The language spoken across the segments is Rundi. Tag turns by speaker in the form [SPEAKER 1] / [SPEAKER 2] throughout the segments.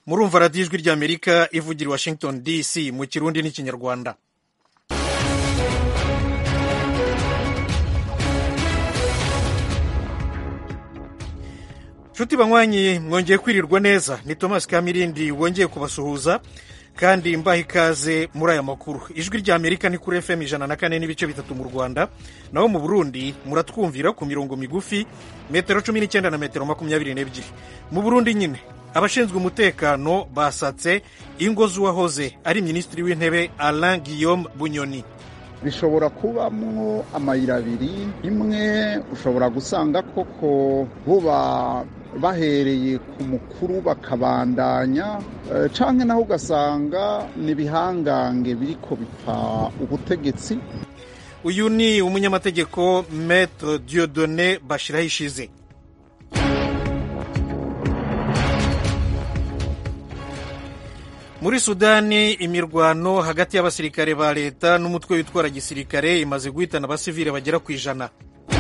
[SPEAKER 1] murumva radiyo ijwi ry'amerika ivugira i washington dc mu kirundi n'ikinyarwanda nshuti banywanyi mwongeye kwirirwa neza ni thomas kamirindi wongeye kubasuhuza kandi mbaha ikaze muri aya makuru ijwi ry'amerika ni kuri fm ijana na kane n'ibice bitatu mu rwanda naho mu burundi muratwumvira ku mirongo migufi metero cumi n'icyenda na metero makumyabiri n'ebyiri mu burundi nyine abashinzwe umutekano basatse ingo z'uwahoze ari minisitiri w'intebe alain guillaume bunyoni
[SPEAKER 2] bishobora kubamwo amayira abiri imwe ushobora gusanga koko buba bahereye ku mukuru bakabandanya canke naho ugasanga ni ibihangange biriko bipfa ubutegetsi
[SPEAKER 1] uyu ni umunyamategeko maître diodone bashiraho ishize muri sudani imirwano hagati y'abasirikare ba leta n'umutwe witwara gisirikare imaze guhitana abasivile bagera ku ijana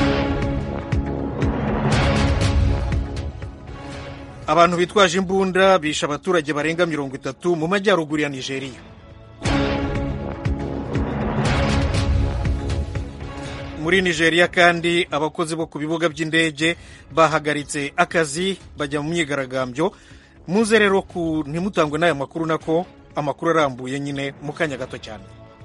[SPEAKER 1] abantu bitwaje imbunda bishe abaturage barenga mirongo itatu mu majyaruguru ya nigeria muri nigeria kandi abakozi bo ku bibuga by'indege bahagaritse akazi bajya mu myigaragambyo muze rero ku ntimutangwe n'aya makuru nako amakuru arambuye nyine mu kanya gato cyane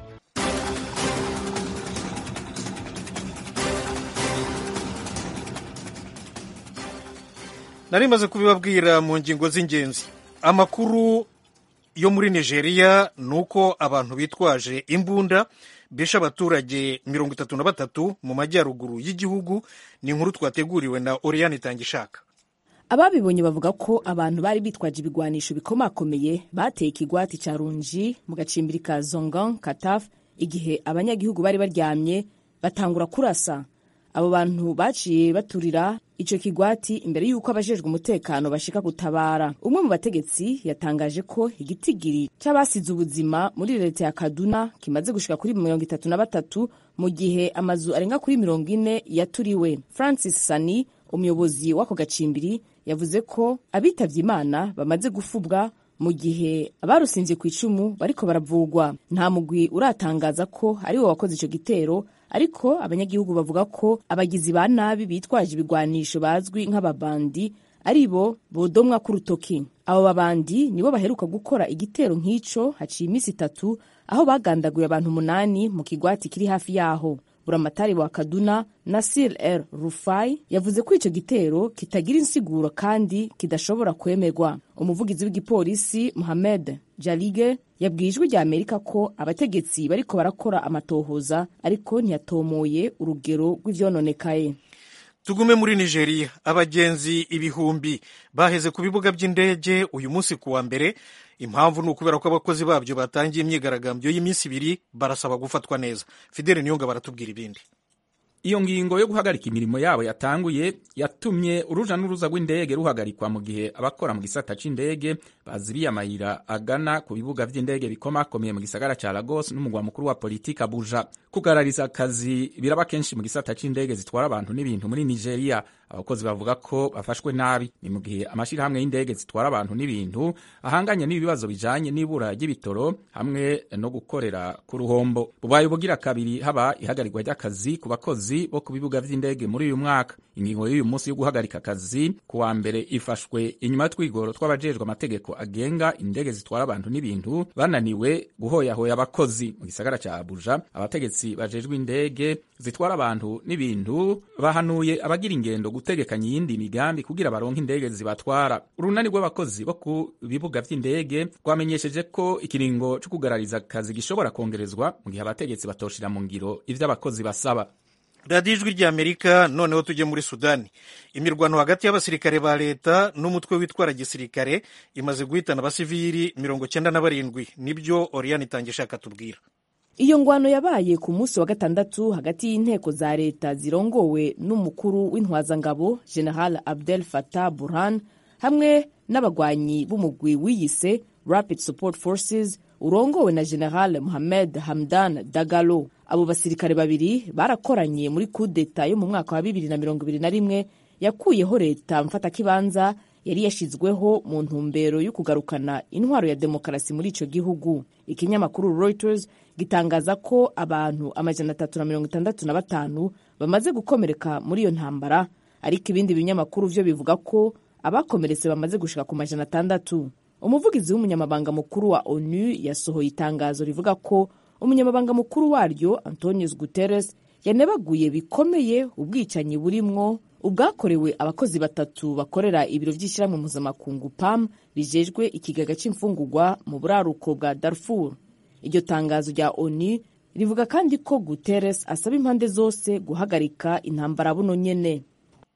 [SPEAKER 1] nari maze kubibabwira mu ngingo z'ingenzi amakuru yo muri nigeria ni uko abantu bitwaje imbunda bishe abaturage mirongo itatu na batatu mu majyaruguru y'igihugu ni inkuru twateguriwe na oriyani itangishaka
[SPEAKER 3] ababibonye bavuga ko abantu bari bitwaje ibigwanisho bikomakomeye bateye ikigwati cya runji mu gacimbiri ka zongan kataf igihe abanyagihugu bari baryamye batangura kurasa abo bantu baciye baturira icyo kigwati imbere y'uko abajejwe umutekano bashika gutabara umwe mu bategetsi yatangaje ko igitigiri cy'abasize ubuzima muri leta ya kaduna kimaze gushika kuri mirongo itatu na batatu mu gihe amazu arenga kuri mirongo ine yaturiwe francis sani umuyobozi w'ako gacimbiri yavuze ko abitavye imana bamaze gufubwa mu gihe abarusinze ku icumu bariko baravugwa nta mugwi uratangaza ko ari wo wakoze ico gitero ariko abanyagihugu bavuga ko abagizi ba nabi bitwaje ibigwanisho bazwi nk'ababandi ari bo bodomwa k'urutoki abo babandi nibo baheruka gukora igitero nk'ico haciye iminsi itatu aho bagandaguye abantu umunani mu kigwati kiri hafi yaho buramatari wa kaduna nasir el rufai yavuze ko icyo gitero kitagira insiguro kandi kidashobora kwemerwa umuvugizi w'igipolisi muhamed jalige yabwiye ijwi rya amerika ko abategetsi bariko barakora amatohoza ariko ntiyatomoye urugero rw'ivyononekaye
[SPEAKER 1] tugume muri nigeria abagenzi ibihumbi baheze ku bibuga by'indege uyu munsi ku wa mbere impamvu ni ukubera ko abakozi babyo batangiye imyigaragambyo y'iminsi ibiri barasaba gufatwa neza fidele niyonga baratubwira ibindi
[SPEAKER 4] iyo ngingo yo guhagarika imirimo yabo yatanguye yatumye uruja n'uruza rw'indege ruhagarikwa mu gihe abakora mu gisata c'indege bazibiye amayira agana ku bibuga vy'indege bikomakomeye mu gisagara ca Lagos n'umugwa mukuru wa politiki Abuja kugarariza akazi biraba kenshi mu gisata c'indege zitwara abantu n'ibintu muri Nigeria abakozi bavuga ko bafashwe nabi ni mu gihe amashirahamwe y'indege zitwara abantu n'ibintu ahanganye n'ibibazo bijanye n'ibura ry'ibitoro hamwe no gukorera ku ruhombo bubaye bugira kabiri haba ihagarikwa ry'akazi ku bakozi bo ku bibuga vy'indege muri uyu mwaka ingingo y'uyu munsi yo guhagarika akazi ku wa mbere ifashwe inyuma y'utwigoro tw'abajejwe amategeko agenga indege zitwara abantu n'ibintu bananiwe guhoyahoya abakozi mu gisagara ca Abuja abategetsi bajejwe indege zitwara abantu n'ibintu bahanuye abagira ingendo gutegekanya iyindi migambi kugira baronke indege zibatwara urunani rw'abakozi bo ku bibuga vy'indege rwamenyesheje ko ikiringo co kugarariza akazi gishobora kongerezwa mu gihe abategetsi batoshira mu ngiro ivyo abakozi basaba
[SPEAKER 1] radiyo ijwi ry'amerika noneho tujye muri sudani imirwano hagati y'abasirikare ba leta n'umutwe witwara gisirikare imaze guhitana abasivili mirongo cyenda na barindwi nibyo oriyani itangisha akatubwira
[SPEAKER 3] iyo ngwano yabaye ku munsi wa gatandatu hagati y'inteko za leta zirongowe n'umukuru w'intwazangabo general abdel fatah burhan hamwe n'abagwanyi b'umugwi wiyise rapid support forces urongowe na general mohamed hamdan dagalo abo basirikare babiri barakoranye muri kudeta yo mu mwaka wa bibiri na mirongo ibiri na rimwe yakuyeho leta mfatakibanza yari yashyizweho mu ntumbero yo kugarukana intwaro ya demokarasi muri icyo gihugu ikinyamakuru reuters gitangaza ko abantu amajana atatu na mirongo itandatu na batanu bamaze gukomereka muri iyo ntambara ariko ibindi binyamakuru byo bivuga ko abakomeretse bamaze gushika ku majana atandatu umuvugizi w'umunyamabanga mukuru wa onu yasohoye itangazo rivuga ko umunyamabanga mukuru waryo antonius guterres yanebaguye bikomeye ubwicanyi burimwo ubwakorewe abakozi batatu bakorera ibiro by'ishyirahamwe mpuzamakungu pam bijejwe ikigega cy'imfungurwa mu buraruko bwa darfur iryo tangazo rya onu rivuga kandi ko guterres asaba impande zose guhagarika intambara buno nyene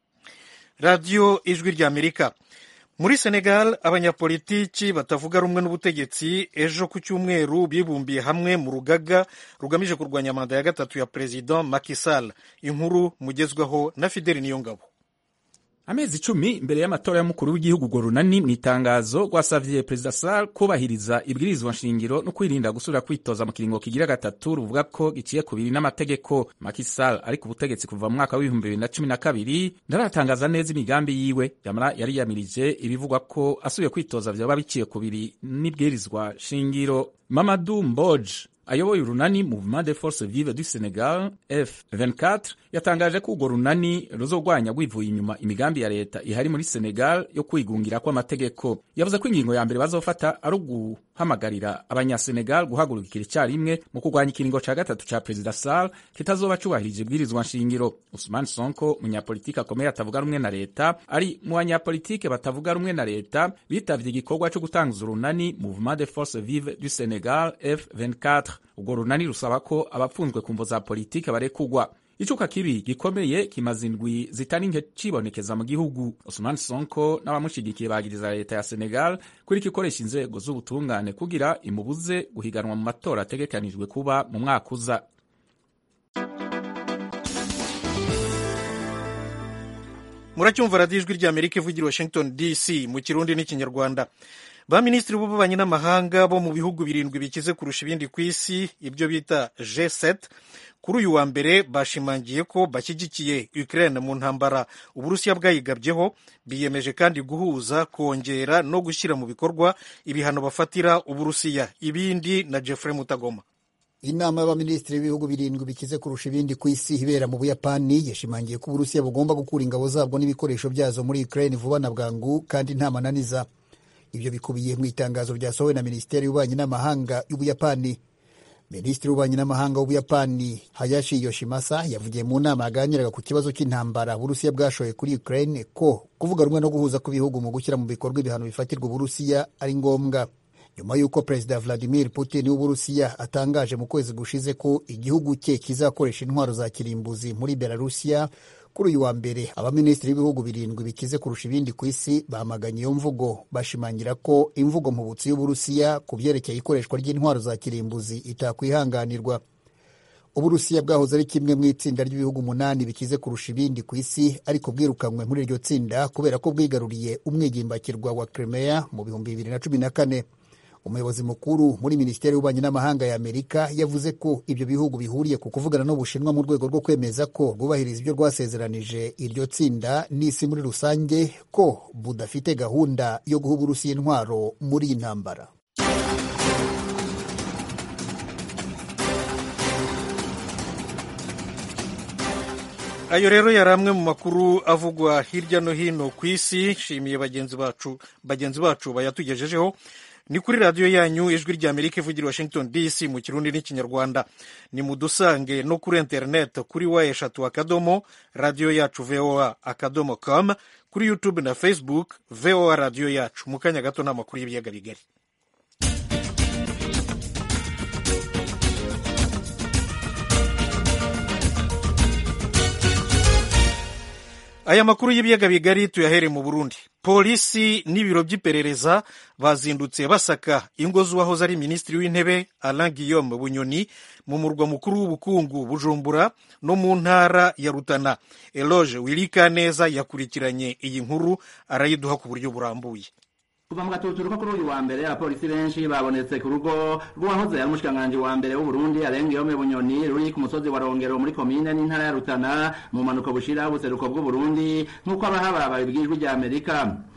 [SPEAKER 1] radiyo ijwi ry'amerika muri senegal abanyapolitiki batavuga rumwe n'ubutegetsi ejo ku cyumweru bibumbiye hamwe mu rugaga rugamije kurwanya manda ya gatatu ya perezida Macky Sall inkuru mugezweho na fideli niyongabo
[SPEAKER 4] amezi icumi imbere y'amatora y'umukuru w'igihugu urwo runani mu itangazo rwasavye perezida Sall kubahiriza ibwirizwa nshingiro no kwirinda gusubira kwitoza mu kiringo kigira gatatu ruvuga ko giciye ku biri n'amategeko Macky Sall ari ku butegetsi kuva mu mwaka w'ibihumbi bibiri na cumi na kabiri ntaratangaza neza imigambi yiwe yamara yariyamirije ibivugwa ko asubiye kwitoza vyoba biciye ku biri n'ibwirizwa shingiro Mamadou Mbodj ayoboye urunani Mouvement des Forces Vives du Senegal F24 yatangaje ko urwo runani ruzogwanya rwivuye inyuma imigambi ya leta ihari muri Senegal yo kwigungira kw'amategeko yavuze ko ingingo ya mbere bazofata ari uguhamagarira abanyasenegal guhagurukira icyarimwe mu kurwanya ikiringo ca gatatu ca perezida Sall kitazoba cubahirije ibwirizwa nshingiro Ousmane Sonko umunyapolitiki akomeye atavuga rumwe na leta ari mu banyapolitike batavuga rumwe na leta bitavye igikorwa co gutanguza urunani Mouvement des Forces Vives du Senegal F24 urwo runani rusaba ko abapfunzwe ku mvo za politike barekugwa icuka kibi gikomeye kimaze indwi zitari nke cibonekeza mu gihugu Ousmane Sonko n'abamushigikiye bagiriza leta ya Senegal kuri ikoresha inzego z'ubutungane kugira imubuze guhiganwa mu matora ategekanijwe kuba mu mwaka uza
[SPEAKER 1] muracyumva radiyo ijwi ry'amerika ivugira washington dc mu kirundi n'ikinyarwanda ba minisitiri b'ububanyi n'amahanga bo mu bihugu birindwi bikize kurusha ibindi ku isi ibyo bita G7 kuri uyu wa mbere bashimangiye ko bashyigikiye Ukraine mu ntambara uburusiya bwayigabyeho biyemeje kandi guhuza kongera no gushyira mu bikorwa ibihano bafatira uburusiya ibindi na Jeffrey Mutagoma
[SPEAKER 5] inama y'abaminisitiri b'ibihugu birindwi bikize kurusha ibindi ku isi ibera mu buyapani yashimangiye ko uburusiya bugomba gukura ingabo zabwo n'ibikoresho byazo muri Ukraine vuba na bwangu kandi nta mananiza ibyo bikubiye mu itangazo ryasohowe na minisiteri y'ububanyi n'amahanga y'ubuyapani minisitiri w'ububanyi n'amahanga w'ubuyapani hayashi yoshimasa yavugiye mu nama yaganiraga ku kibazo cy'intambara uburusiya bwashoye kuri ukraine ko kuvuga rumwe no guhuza kw'ibihugu mu gushyira mu bikorwa ibihano bifatirwa uburusiya ari ngombwa nyuma y'uko perezida vladimir putin w'uburusiya atangaje mu kwezi gushize ko igihugu cye kizakoresha intwaro za kirimbuzi muri belarusiya kuri uyu wa mbere abaminisitiri b'ibihugu birindwi bikize kurusha ibindi ku isi bamaganye iyo mvugo bashimangira ko imvugo mpubutsi y'uburusiya ku byerekeye ikoreshwa ry'intwaro za kirimbuzi itakwihanganirwa uburusiya bwahoze ari kimwe mu itsinda ry'ibihugu umunani bikize kurusha ibindi ku isi ariko bwirukanywe muri iryo tsinda kubera ko bwigaruriye umwigimbakirwa wa Crimea mu bihumbi bibiri na cumi na kane umuyobozi mukuru muri minisiteri y'ububanyi n'amahanga ya amerika yavuze ko ibyo bihugu bihuriye ku kuvugana n'ubushinwa mu rwego rwo kwemeza ko bwubahiriza ibyo rwasezeranije iryo tsinda n'isi muri rusange ko budafite gahunda yo guha uburusiya intwaro muri iyi ntambara
[SPEAKER 1] ayo rero yari amwe mu makuru avugwa hirya no hino ku isi nshimiye bagenzi bacu bagenzi bacu bayatugejejeho ni kuri radiyo yanyu ijwi rya amerika ivugira washington dc mu kirundi n'ikinyarwanda ni mudusange no kuri interineti kuri wa eshatu akadomo radiyo yacu voa akadomo com kuri youtube na facebook voa radiyo yacu mu kanya gato ni amakuru y'ibiyaga bigari aya makuru y'ibiyaga bigari tuyahere mu burundi polisi n'ibiro by'iperereza bazindutse basaka ingo z'uwahoze ari minisitiri w'intebe alain guillaume bunyoni mu murwa mukuru w'ubukungu bujumbura no mu ntara ya rutana eloge wirikaneza yakurikiranye iyi nkuru arayiduha ku buryo burambuye
[SPEAKER 6] kuva mu gatuturuko kuri uyu wa mbere abapolisi benshi babonetse ku rugo rw'uwahoze ari umushikiranganji wa mbere w'uburundi arenga yome bunyoni ruri ku musozi wa rongero muri komine n'intara ya rutana mu mpanuka bushira ubuseruko bw'uburundi nk'uko abahaba babibwijwe rya amerika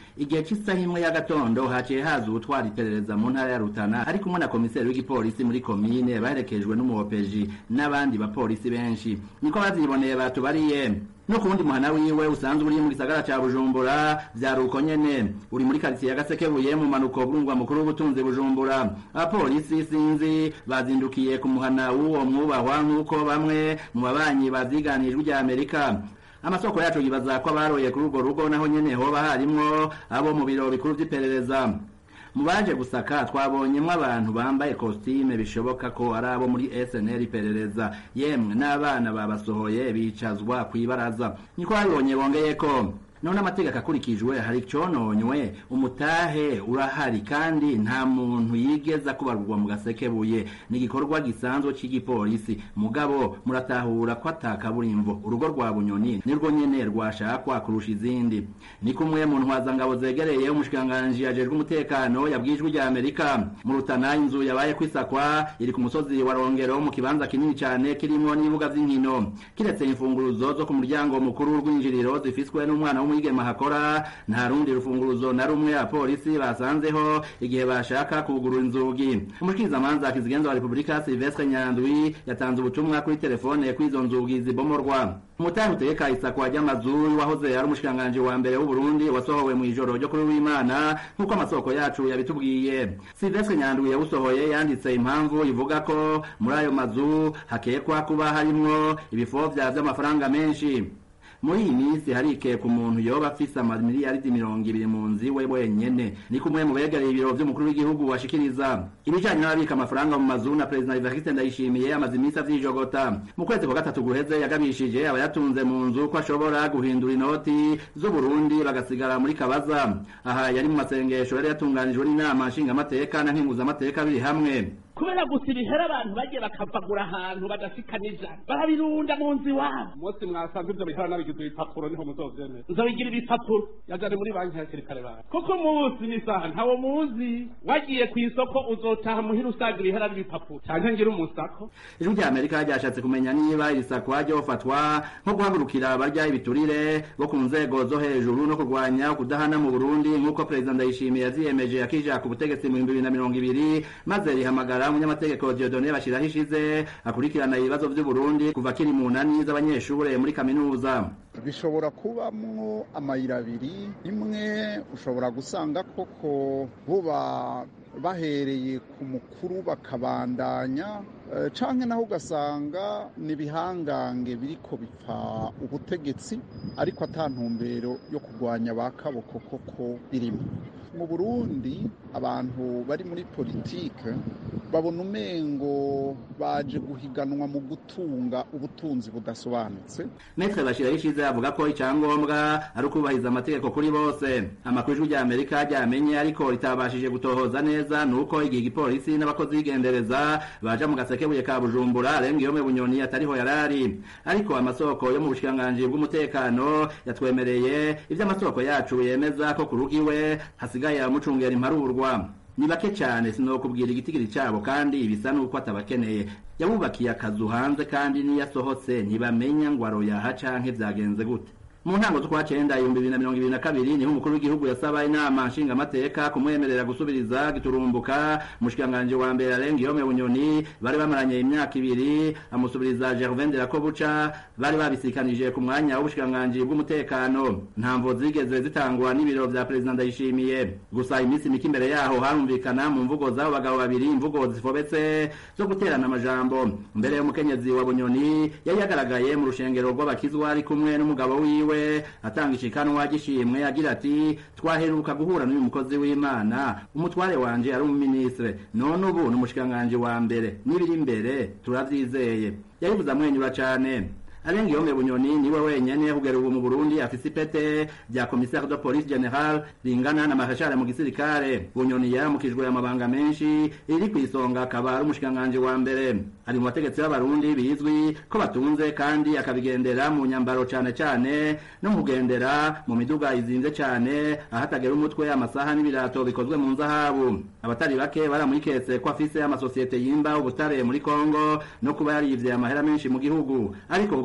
[SPEAKER 6] igihe cy'isaha imwe y'agatondo haciye haza ubutwara iperereza mu ntara ya rutana ari kumwe na komiseri w'igipolisi muri komine baherekejwe n'umuhopeji n'abandi bapolisi benshi niko bavyiboneye batubariye no ku wundi muhana wiwe usanzwe uri mu gisagara ca bujumbura vyari uko nyene uri muri karitsiye ya gasekebuye mu manuko bw'umugwa mukuru w'ubutunzi bujumbura abapolisi sinzi bazindukiye ku muhana w'uwo mwubahwa nk'uko bamwe mu babanyi bavyiganijwe rya amerika amasoko yacu yibaza ko abaroye kuri urwo rugo naho nyene hoba harimwo abo mu biro bikuru vy'iperereza mu baje gusaka twabonyemwo abantu bambaye kositime bishoboka ko ari abo muri SNL iperereza yemwe n'abana babasohoye bicazwa kw'ibaraza niko babibonye bongeye ko none amategeko akurikijwe hari icononywe umutahe urahari kandi nta muntu yigeza kubarurwa mu gasekebuye ni igikorwa gisanzwe c'igipolisi mugabo muratahura ko atakaburimbo urugo rwa bunyoni nirwo nyene rwashakwa kurusha izindi ni kumwe mu ntwazangabo zegereye umushikiranganji ajejwe umutekano yabwijwe rya amerika mu rutana inzu yabaye kwisakwa iri ku musozi wa rongero mu kibanza kinini cane kirimwo n'ibibuga vy'inkino kiretse imfunguruzo zo ku muryango mukuru w'urwinjiriro zifiswe n'umwana w'umwigeme hakora nta rundi rufunguruzo na rumwe abapolisi basanzeho igihe bashaka kugurura inzugi umushikirizamanza kizigenza wa repubulika silvestre nyandwi yatanze ubutumwa kuri telefone ko izo nzugi zibomorwa umutahe utegeka isakwa ry'amazu wahoze ari umushikiranganji wa mbere w'uburundi wasohowe mu ijoro ryo kuri w'imana nk'uko amasoko yacu yabitubwiye silvestre nyandwi yawusohoye yanditse impamvu ivuga ko muri ayo mazu hakekwa kuba harimwo ibifovya vy'amafaranga menshi muri iyi minsi harikeka umuntu yoba afise amamiliyaridi mirongo ibiri mu nzu iwe wenyene ni kumwe mu begereye ibiro vy'umukuru w'igihugu washikiriza ibijanye n'ababika amafaranga mu mazu na perezida Evariste Ndayishimiye amaze iminsi avyijogota mu kwezi kwa gatatu guheze yagabishije abayatunze mu nzu ko ashobora guhindura inoti z'uburundi bagasigara muri kabaza aha yari mu masengesho yari yatunganijwe n'inama nshingamateka na nkenguzamateka biri hamwe
[SPEAKER 7] kubera gusa ibihera abantu bagiye bakavagura ahantu badashikaniza barabirunda mu nzu iwabo
[SPEAKER 8] umunsi mwasanze ibyo bihera nabigize ibipapuro niho muzovyemera
[SPEAKER 7] nzobigira ibipapuro
[SPEAKER 8] yajane muri banki hakiri kare bawe
[SPEAKER 7] kuko umunsi n'isaha ntawo muzi wagiye ku isoko uzotaha muhira usanga ibihera n'ibipapuro
[SPEAKER 8] canke ngira umusako
[SPEAKER 6] ijwi rya amerika ryashatse kumenya niba iri sakwa ryofatwa nko guhagurukira abarya ibiturire bo ku nzego zo hejuru no kurwanya kudahana mu burundi nk'uko perezida ndayishimiye yaziyemeje akija ku butegetsi mu bihumbi bibiri na mirongo ibiri maze rihamagara umunyamategeko diodone bashiraho ishize akurikirana ibibazo vy'uburundi kuva kiri mu nani z'abanyeshure muri kaminuza
[SPEAKER 2] bishobora kubamwo amayira abiri imwe ushobora gusanga koko buba bahereye ku mukuru bakabandanya canke naho ugasanga ni ibihangange biriko bipfa ubutegetsi ariko ata ntumbero yo kurwanya ba kaboko koko birimo mu burundi abantu bari muri politike babona umengo baje guhiganwa mu gutunga ubutunzi budasobanutse
[SPEAKER 6] metre bashiraho ishize avuga ko icyangombwa ari ukubahiriza amategeko kuri bose amakuru ijwi rya amerika ryamenye ariko ritabashije gutohoza neza ni uko igihe igipolisi n'abakozi b'igendereza baja mu gasekebuye ka bujumbura arenga iyo bunyoni atariho yarari ariko amasoko yo mu bushikiranganji bw'umutekano yatwemereye ivyo amasoko yacu yemeza ko ku rugo iwe hasigaye amucungera imparurwa ni bake cyane sinokubwira igitigiri cyabo kandi bisa nuko atabakeneye yabubakiye akazu hanze kandi niyo asohotse ntibamenya ngo aroyaha canke vyagenze gute mu ntango z'ukwa cenda ibihumbi bibiri na mirongo ibiri na kabiri niho umukuru w'igihugu yasaba inama nshingamateka kumwemerera gusubiriza giturumbuka umushikiranganji wa mbere arenga iyo bunyoni bari bamaranye imyaka ibiri amusubiriza gervain de la kobuca bari babisikanije ku mwanya w'ubushikiranganji bw'umutekano ntamvo zigeze zitangwa n'ibiro vya perezida ndayishimiye gusa iminsi mike imbere yaho harumvikana mu mvugo z'abo bagabo babiri imvugo zifobetse zo guterana amajambo mbere y'umukenyezi wa bunyoni yari yagaragaye mu rushengero rw'abakizwa ari kumwe n'umugabo wiwe wiwe atanga ishikanwa gishimwe agira ati twaheruka guhura n'uyu mukozi w'imana umutware wanje ari umuminisitire none ubu ni umushikiranganji wa mbere n'ibiri imbere turavyizeye yabivuze amwenyura cane arenga iyo bunyoni niwe wenyene kugera ubu mu Burundi afise ipete rya commissaire de police general ringana na marshal mu gisirikare bunyoni yaramukijwe amabanga menshi iri ku isonga akaba ari umushikanganje wa mbere ari mu bategetsi b'abarundi bizwi ko batunze kandi akabigendera mu nyambaro cane cane no mugendera mu miduga izinze cane ahatagera umutwe amasaha n'ibirato bikozwe mu nzahabu abatari bake baramwiketse ko afise amasosiyete yimba ubutare muri Kongo no kuba yarivye amahera menshi mu gihugu ariko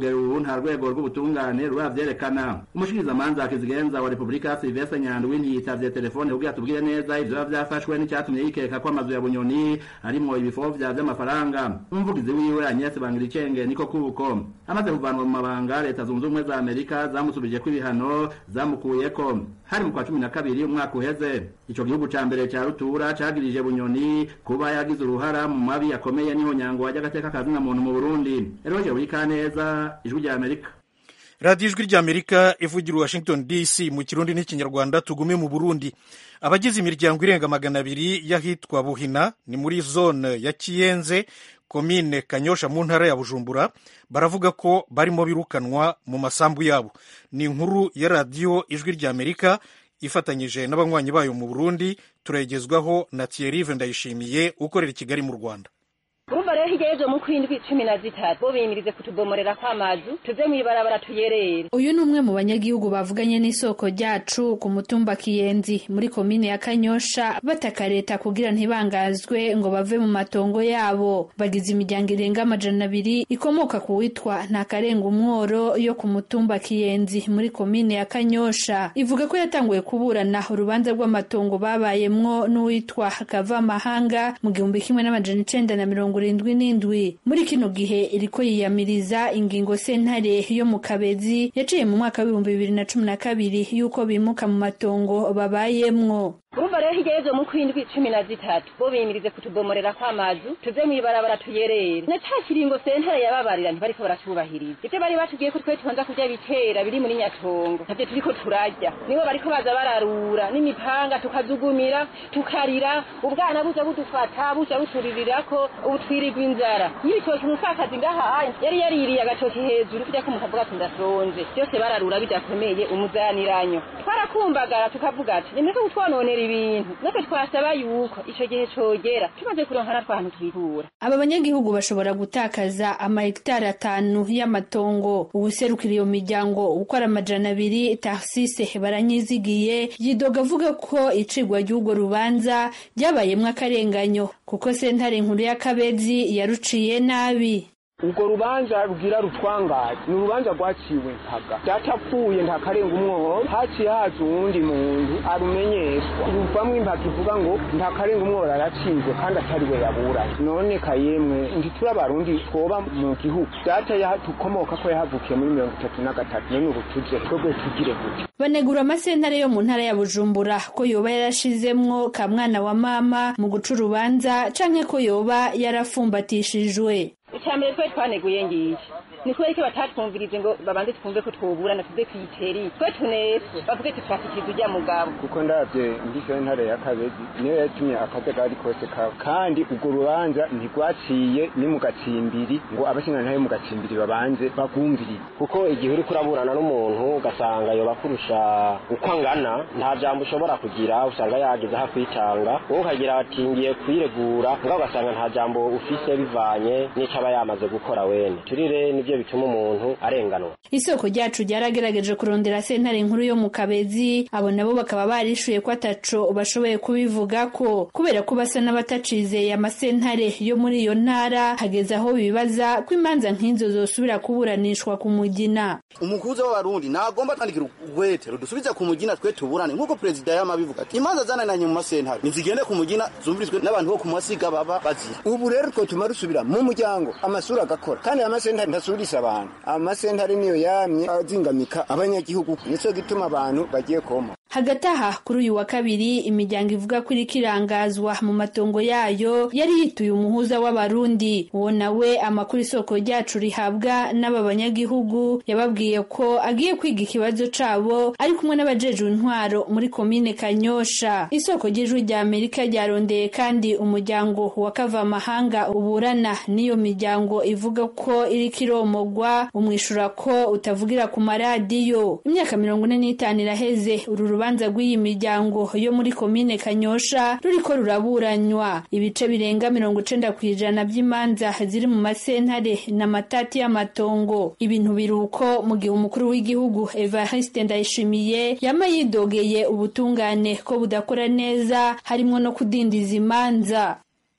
[SPEAKER 6] kugera ubu nta rwego rw'ubutungane ruravyerekana umushikirizamanza kizigenza wa repubulika silvestre nyandwi ntiyitavye telefone kugira tubwire neza ivyo biba vyafashwe n'icyatumye yikeka ko amazu ya bunyoni arimwo ibifovya vy'amafaranga umuvugizi wiwe agnes bangiricenge niko kuko amaze kuvanwa mu mabanga leta zunze ubumwe za amerika zamusubijeko ibihano zamukuyeko hari mu kwa cumi na kabiri umwaka uheze ico gihugu ca mbere ca rutura cagirije bunyoni kuba yagize uruhara mu mabi yakomeye niho nyango ry'agateka kazina muntu mu burundi eroje burikaneza ijwi rya amerika
[SPEAKER 1] radiyo ijwi ry'amerika ivugira washington dc mu kirundi n'ikinyarwanda tugume mu burundi abagize imiryango irenga magana abiri y'ahitwa buhina ni muri zone ya kiyenze komine kanyosha mu ntara ya bujumbura baravuga ko barimo birukanwa mu masambu yabo ni inkuru ya radiyo ijwi ry'amerika ifatanyije n'abanywanyi bayo mu burundi turayigezwaho na thierry ndayishimiye ukorera i kigali mu rwanda
[SPEAKER 9] urumva rero hirya y'ejo mu kwindwi cumi na zitatu bo biyimirize kutubomorera kw'amazu tuze mw'ibarabara tuyerere
[SPEAKER 10] uyu ni umwe mu banyagihugu bavuganye n'isoko ryacu ku mutumba kiyenzi muri komine ya kanyosha bataka leta kugira ntibangazwe ngo bave mu matongo yabo bagize imiryango irenga amajana abiri ikomoka ku witwa ntakarenga umworo yo ku mutumba kiyenzi muri komine ya kanyosha ivuga ko yatanguye kuburana urubanza rw'amatongo babayemwo n'uwitwa kavamahanga mu gihumbi kimwe n'amajana icenda na mirongo irindwi n'indwi muri kino gihe iriko yiyamiriza ingingo sentare yo mu kabezi yaciye mu mwaka w'ibihumbi bibiri na cumi na kabiri y'uko bimuka mu matongo babayemwo
[SPEAKER 9] urumva rero hirya y'ejo mu kwindwi cumi na zitatu bo biyimirize kutubomorera kw'amazu tuze mw'ibarabara tuyerere na ca kiringo sentare yababarira ntibariko baratubahiriza ivyo bari batubwiye ko twe tubanza kurya bitera biri muri nyatongo navyo turiko turarya nibo bariko baza bararura n'imipanga tukazugumira tukarira ubwana buza budufata buza buturirirako ubu twirirwa inzara y'ibitoki umupfakazi ngaha yari yaririye agatoki hejuru kurya ko mukavuga ati ndasonze byose bararura bidakomeye umuzaniranyo twarakumbagara tukavuga ati nimureke kutwononera ibintu natwe twasaba yuko ico gihe cogera tumaze kuronka natwe ahantu twikura
[SPEAKER 10] aba banyagihugu bashobora gutakaza amahegitari atanu y'amatongo uwuserukira iyo miryango ukora amajana abiri tarsise baranyizigiye yidoga avuga ko icigwa ry'urwo rubanza ryabayemwo akarenganyo kuko sentare nkuru y'akabezi yaruciye nabi
[SPEAKER 11] urwo rubanza rugira rutwangaye ni urubanza rwaciwe mpaga datapfuye ntakarenga umwobo haciye haza uwundi muntu arumenyeshwa ruvamwo impaka ivuga ngo ntakarenga umwobo aracizwe kandi atari we yaburanye none kayemwe ntituri abarundi twoba mu gihugu data tukomoka ko yahavukiye muri mirongo itatu na gatatu none ubu tuje twebwe tugire gute
[SPEAKER 10] banegura amasentare yo mu ntara ya bujumbura ko yoba yarashizemwo ka mwana wa mama mu guca urubanza canke ko yoba yarafumbatishijwe
[SPEAKER 9] icambere twe twaneguye ngiye ni kubera ko batatwumvirize ngo babanze twumve ko twoburana tuze kwiteri twe tunepfo bavuge tushakikiriza ujya mugabo
[SPEAKER 11] kuko ndavye ndishoye ntare ya kabezi niyo yatumye akajagari kose kawe kandi urwo rubanza ntirwaciye ni mu gacimbiri ngo abashingantahe mu gacimbiri babanze bagumvirize
[SPEAKER 12] kuko igihe uriko uraburana n'umuntu ugasanga yoba kurusha uko angana nta jambo ushobora kugira usanga yageze aho kwitanga wowe ukagira ati ngiye kwiregura ngaho ugasanga nta jambo ufise bivanye n'ico aba yamaze gukora wene turire nivyo bituma umuntu arenganwa
[SPEAKER 10] isoko ryacu ryaragerageje kurondera sentare nkuru yo mu kabezi abo nabo bakaba barishuye ko ataco bashoboye kubivuga ko kubera ko basa n'abatacizeye amasentare yo muri iyo ntara hageze aho bibaza ko imanza nk'izo zosubira kuburanishwa ku mugina
[SPEAKER 13] umukuza w'abarundi nagomba kwandikira urwete rudusubize ku mugina twe tuburane nk'uko perezida yamabivuga ati imanza zanananye mu masentare nizigende ku mugina zumvirizwe n'abantu bo ku masiga baba bazira
[SPEAKER 11] ubu rero twotuma rusubira mu muryango amasura agakora kandi amasentare ntasubirisha abantu amasentare niyo yamye azingamika abanyagihugu nico gituma abantu bagiye koma
[SPEAKER 10] hagati aha kuri uyu wa kabiri imiryango ivuga ko iriko irangazwa mu matongo yayo yari yituye umuhuza w'abarundi uwo nawe amakuru isoko ryacu rihabwa n'aba banyagihugu yababwiye ko agiye kwiga ikibazo cabo ari kumwe n'abajejwe intwaro muri komine kanyosha isoko ry'ijwi rya amerika ryarondeye kandi umuryango wa kavamahanga uburana n'iyo miryango ivuga ko iriko iromogwa umwishura ko utavugira ku maradiyo imyaka mirongo ine n'itanu iraheze uru urubanza rw'iyi miryango yo muri komine kanyosha ruriko ruraburanywa ibice birenga mirongo icenda ku ijana by'imanza ziri mu masentare na matati y'amatongo ibintu biruko mu gihe umukuru w'igihugu evariste ndayishimiye yama yidogeye ubutungane ko budakora neza harimwo no kudindiza imanza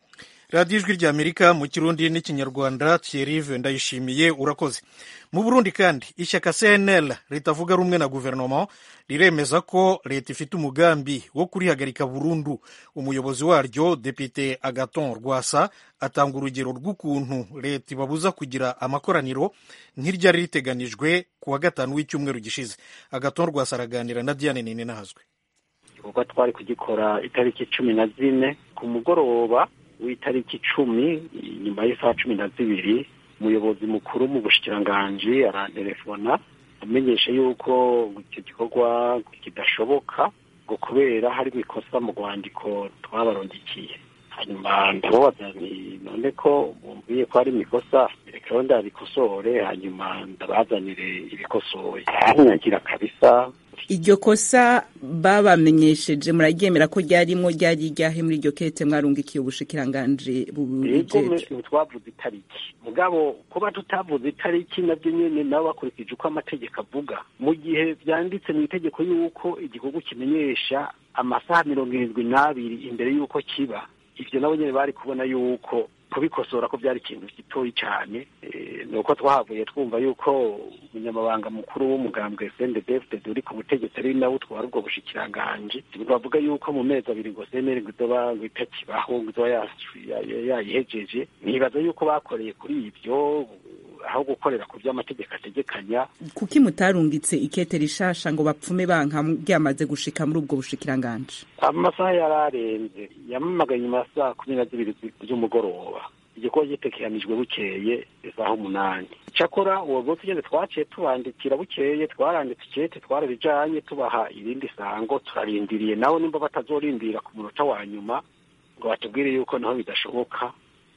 [SPEAKER 1] radiyo ijwi rya amerika mu kirundi n'ikinyarwanda thierrive ndayishimiye urakoze mu burundi kandi ishyaka cnl ritavuga rumwe na guverinoma riremeza ko leta ifite umugambi wo kurihagarika burundu umuyobozi waryo depite agaton rwasa atanga urugero rw'ukuntu leta ibabuza kugira amakoraniro nk'iryari riteganijwe ku wa gatanu w'icyumweru gishize agaton rwasa araganira na diane nini nahazwe
[SPEAKER 14] igikorwa twari kugikora itariki cumi na zine ku mugoroba w'itariki icumi nyuma y'isaha cumi na zibiri umuyobozi mukuru mu bushikiranganji arantelefona amenyesha yuko icyo gikorwa kidashoboka ngo kubera hari ikosa mu rwandiko twabarondikiye hanyuma ndababaza nti none ko bumviye ko hari imikosa reka ndarikosore hanyuma ndabazanire ibikosoye aranyagira kabisa
[SPEAKER 15] iryo kosa babamenyesheje muraryemera ko ryarimo ryari ryahe muri iryo kete mwarungikiye ubushikiranganji
[SPEAKER 14] bubijeje twavuze itariki mugabo kuba tutavuze itariki nabyo nyene nabo bakurikije uko amategeko avuga mu gihe vyanditse mu itegeko yuko igikorwa kimenyesha amasaha mirongo irindwi n'abiri imbere y'uko kiba ivyo nabo nyene bari kubona yuko kubikosora ko byari ikintu gitoyi cyane ni uko twahavuye twumva yuko umunyamabanga mukuru w'umugambwe sendedefted uri ku butegetsi ari nawe utwara ubwo bushikiranganji bavuga yuko mu mezi abiri ngo seneri ngo izoba ngo itakibaho ngo izoba yayihejeje nibaza yuko bakoreye kuri ibyo aho gukorera ku byo amategeko ategekanya
[SPEAKER 15] kuki mutarungitse ikete rishasha ngo bapfume banka ryamaze gushika muri ubwo bushikiranganji
[SPEAKER 14] amasaha yararenze yamamagaye nyuma ya saa kumi na zibiri z'umugoroba igikorwa gitekeranijwe bukeye isaha umunani cyakora uwo munsi ugeze twaciye tubandikira bukeye twaranditse ikete twararijanye tubaha irindi sango turarindiriye nawe nimba batazorindira ku munota wa nyuma ngo batubwire yuko naho bidashoboka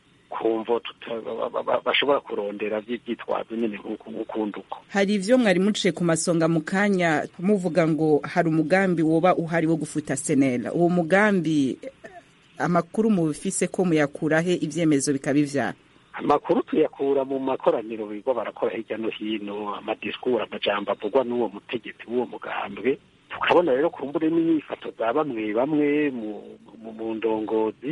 [SPEAKER 14] kumva bashobora kurondera byitwazo nyine nk'ukundi uko
[SPEAKER 15] hari ivyo mwari muciye ku masonga mu kanya muvuga ngo hari umugambi woba uhari wo gufuta senera uwo mugambi amakuru mubifise ko muyakurahe ivyemezo bikaba ivyara
[SPEAKER 14] amakuru tuyakura mu makoraniro bigo barakora hirya no hino amadisikuru amajambo avugwa n'uwo mutegetsi w'uwo mugambwe tukabona rero ku mbure n'inyifato za bamwe bamwe mu ndongozi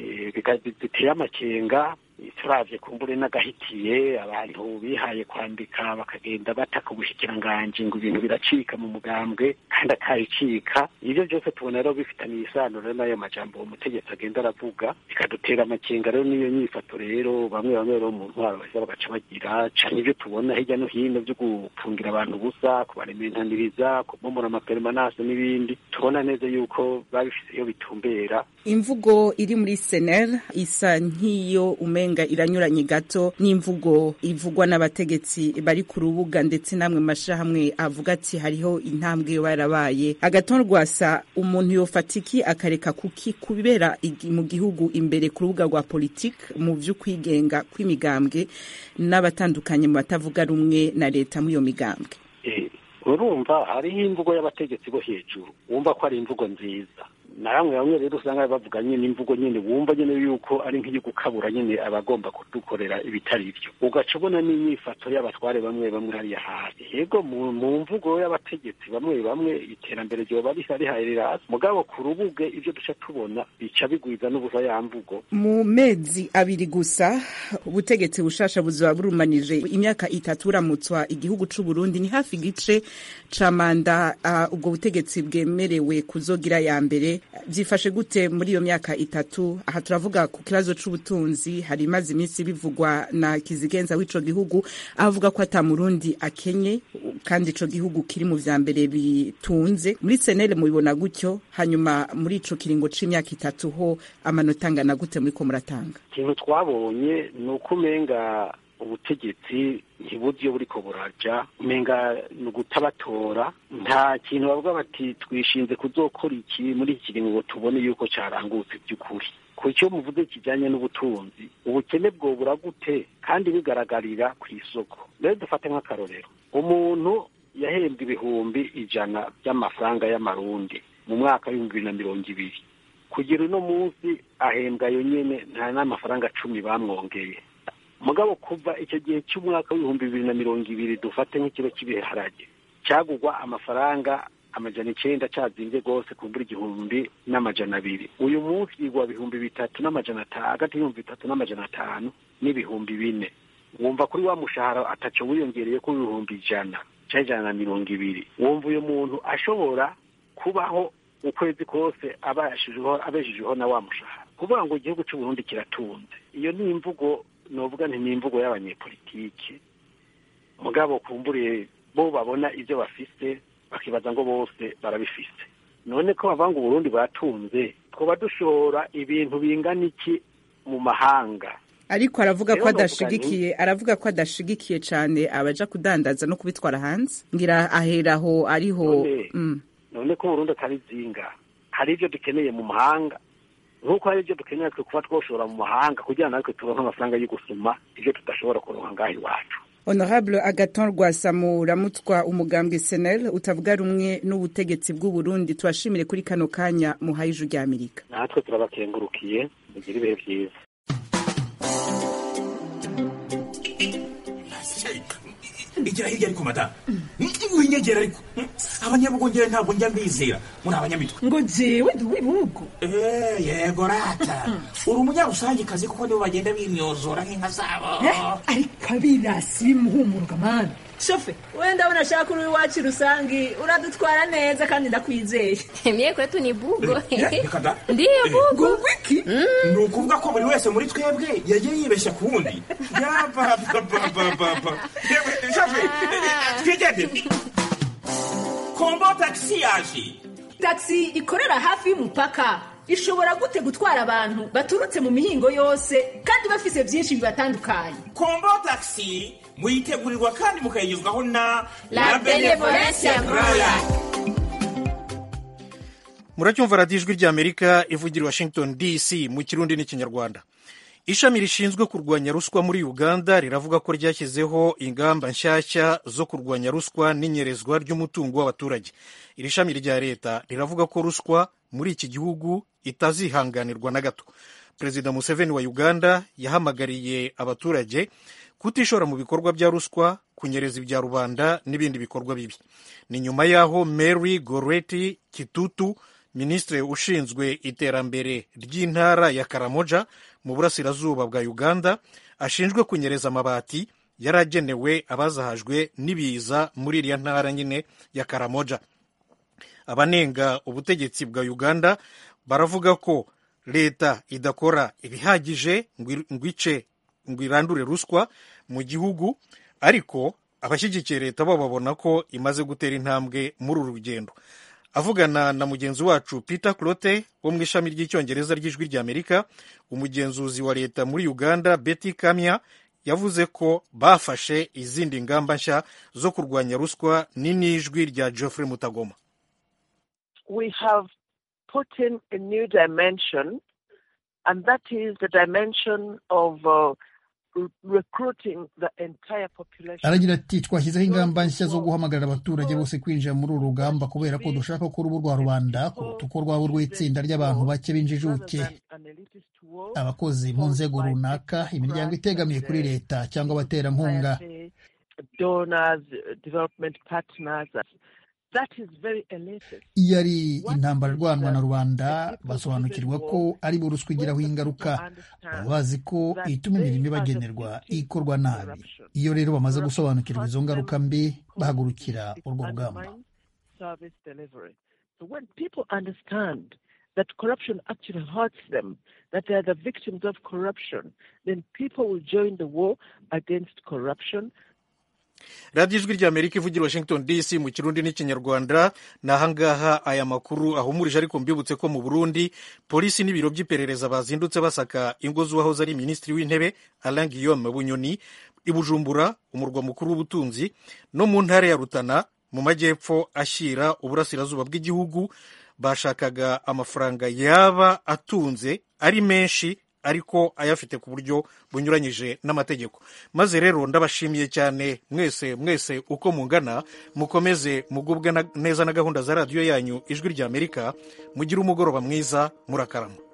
[SPEAKER 14] ziteye amakenga turavye ku mbure n'agahitiye abantu bihaye kwandika bakagenda bataka ubushikiranganji ngo ibintu biracika mu mugambwe kandi akabicika ivyo byose tubona rero bifitaniye isano rero n'ayo majambo uwo mutegetsi agenda aravuga bikadutera amakenga rero n'iyo nyifato rero bamwe bamwe rero mu ntwaro baheza bagaca bagira cane ivyo tubona hirya no hino vyo gufungira abantu ubusa kubarementaniriza kubomora amaperemanase n'ibindi tubona neza yuko babifise iyo bitumbera
[SPEAKER 15] imvugo iri muri sener isa nk'iyo umenga iranyuranye gato n'imvugo ivugwa n'abategetsi bari ku rubuga ndetse namwe mashirahamwe avuga ati hariho intambwe yo yarabaye agaton rwasa umuntu yofatiki akareka kuki kubera mu gihugu imbere ku rubuga rwa politike mu vy'ukwigenga kw'imigambwe n'abatandukanye mu batavuga rumwe na leta muri iyo migambwe
[SPEAKER 14] urumva hariho imvugo y'abategetsi bo hejuru wumva ko ari imvugo nziza na bamwe bamwe rero usanga bavuga nyine imvugo nyine wumva nyine yuko ari nk'iyo gukabura nyine abagomba kudukorera ibitari byo ugaca ubona n'imyifato y'abatware bamwe bamwe hariya hasi yego mu mvugo y'abategetsi bamwe bamwe iterambere ryoba rihari riraza mugabo ku rubuge ibyo duca tubona bica bigwiza n'ubusa ya mvugo
[SPEAKER 15] mu mezi abiri gusa ubutegetsi bushasha buzaba burumanije imyaka itatu buramutswa igihugu c'u Burundi ni hafi igice ca manda uh, ubwo butegetsi bwemerewe kuzogira ya mbere byifashe gute muri iyo myaka itatu aha turavuga ku kibazo c'ubutunzi hari imaze iminsi bivugwa na kizigenza w'ico gihugu avuga ko ata murundi akenye kandi ico gihugu kiri mu vya mbere bitunze muri senere mubibona gutyo hanyuma muri ico kiringo c'imyaka itatu ho amanota angana gute muriko muratanga
[SPEAKER 14] ikintu twabonye ni uko umenga ubutegetsi ntibuzi iyo buriko buraja umenga ni ugutabatora nta kintu bavuga bati twishinze kuzokora iki muri iki kiringo tubone yuko carangutse by'ukuri ku cyo muvuze kijanye n'ubutunzi ubukene bwobura gute kandi bigaragarira ku isoko rero dufate nk'akarorero umuntu yahembwe ibihumbi ijana by'amafaranga y'amarundi mu mwaka w'ibihumbi bibiri na mirongo ibiri kugira uno munsi ahembwa yo nyene nta n'amafaranga cumi bamwongeye mugabo kuva icyo gihe cy'umwaka w'ibihumbi bibiri na mirongo ibiri dufate nk'ikiro cy'ibiharage cyagugwa amafaranga amajana icenda cazimbye rwose kumbura igihumbi n'amajana abiri uyu munsi igwa bihumbi bitatu n'amajana atanu hagati y'ibihumbi bitatu n'amajana atanu n'ibihumbi bine wumva kuri wa mushahara ataco wiyongereye ko ibihumbi ijana canke ijana na mirongo ibiri wumva uyu muntu ashobora kubaho ukwezi kose abashijeho abeshejeho na wa mushahara kuvuga ngo igihugu c'u Burundi kiratunze iyo ni imvugo novuga nti ni imvugo y'abanyepolitike mugabo kumburiye bo babona ivyo bafise bakibaza ngo bose barabifise none ko bavuga ngo uburundi buratunze twoba dushora ibintu bingana iki mu mahanga
[SPEAKER 15] ariko aravuga ko
[SPEAKER 14] Rero novuga
[SPEAKER 15] adashigikiye aravuga ko adashigikiye cane abaja kudandaza no kubitwara hanze ngira aheraho ariho
[SPEAKER 14] None-
[SPEAKER 15] mm.
[SPEAKER 14] none ko uburundi atari zinga hari ivyo dukeneye mu mahanga nk'uko hari ivyo dukeneye twe kuba twoshora mu mahanga kugira ngo natwe turonke amafaranga yo gusuma ivyo tudashobora kuronka ngaha iwacu
[SPEAKER 15] honorable agaton rwasamura mutwa umugambwe senel utavuga rumwe n'ubutegetsi bw'u Burundi tubashimire kuri kano kanya muhaye ijuru rya amerika
[SPEAKER 14] natwe turabakengurukiye mugire ibihe vyiza
[SPEAKER 16] igira hirya ariko madamu winyegera ariko abanyabugongera ntabwo njya mbizera muri abanyamitwe
[SPEAKER 17] ngo jewe ndi uw'ibihugu
[SPEAKER 16] Eh, yego rata uri umunyarusangikazi kuko nibo bagenda bimyozora nk'inka zabo
[SPEAKER 17] ariko abirasi bimuhumuruka mani shofe we ndabona ashaka uri iwacu rusangi uradutwara neza kandi ndakwizeye
[SPEAKER 18] mie kwetu ni bugo
[SPEAKER 16] Eh, reka da.
[SPEAKER 18] ndiyo bugo
[SPEAKER 17] ngo wiki
[SPEAKER 16] ni ukuvuga ko buri wese muri twebwe yagiye yibeshya ku wundi yabababababa twigende kombo tagisi yaje
[SPEAKER 17] taxi ikorera hafi y'umupaka ishobora gute gutwara abantu baturutse mu mihingo yose kandi bafise byinshi bibatandukanye
[SPEAKER 16] kombo tagisi muyitegurirwa kandi mukayigezwaho na
[SPEAKER 18] La Benevolencia Royal.
[SPEAKER 1] muracyumva radiyo ijwi ry'amerika ivugira i washington dc mu kirundi n'ikinyarwanda ishami rishinzwe kurwanya ruswa muri uganda riravuga ko ryashyizeho ingamba nshyashya zo kurwanya ruswa n'inyerezwa ry'umutungo w'abaturage iri shami rya leta riravuga ko ruswa muri iki gihugu itazihanganirwa na gato perezida museveni wa uganda yahamagariye abaturage kutishora mu bikorwa bya ruswa kunyereza ibya rubanda n'ibindi bikorwa bibi ni nyuma y'aho mary goreti kitutu minisitiri ushinzwe iterambere ry'intara ya karamoja mu burasirazuba bwa uganda ashinjwe kunyereza amabati yari agenewe abazahajwe n'ibiza muri iriya ntara nyine ya karamoja abanenga ubutegetsi bwa uganda baravuga ko leta idakora ibihagije ngo ice ngo irandure ruswa mu gihugu ariko abashyigikiye leta bo babona ko imaze gutera intambwe muri uru rugendo avugana na mugenzi wacu peter clote wo mu ishami ry'icyongereza ry'ijwi ry'amerika umugenzuzi wa leta muri uganda betty kamya yavuze ko bafashe izindi ngamba nshya zo kurwanya ruswa ni n'ijwi rya geoffrey mutagoma
[SPEAKER 19] we have put in a new dimension, and that is the dimension of uh, recruiting the entire population.
[SPEAKER 5] aragira ati twashyizeho ingamba nshya zo guhamagarira abaturage bose kwinjira muri uru rugamba kubera ko dushaka ko urubu rwa rubanda kuruta uko rwaba urw'itsinda ry'abantu bake b'injijuke abakozi mu nzego runaka imiryango itegamiye kuri leta cyangwa abaterankunga
[SPEAKER 19] donors, development partners. That is very elated.
[SPEAKER 5] iyo ari intambara irwanwa na rubanda basobanukirwa ko ari bo ruswa igiraho ingaruka baba bazi ko ituma imirimo ibagenerwa ikorwa nabi iyo rero bamaze gusobanukirwa izo ngaruka mbi bahagurukira urwo rugamba
[SPEAKER 19] Service delivery. So when people understand that corruption actually hurts them, that they are the victims of corruption, then people will join the war against corruption
[SPEAKER 1] radiyo ijwi ry'amerika ivugira washington dc mu kirundi n'ikinyarwanda ni ahangaha aya makuru ahumurije ariko mbibutse ko mu burundi polisi n'ibiro by'iperereza bazindutse basaka ingo z'uwahoze ari minisitiri w'intebe alain guillaume bunyoni i bujumbura umurwa mukuru w'ubutunzi no mu ntara ya rutana mu majyepfo ashyira uburasirazuba bw'igihugu bashakaga amafaranga yaba atunze ari menshi ariko ayafite ku buryo bunyuranyije n'amategeko maze rero ndabashimiye cyane mwese mwese uko mungana mukomeze mugubwe neza na gahunda za radiyo yanyu ijwi ry'amerika mugire umugoroba mwiza murakarama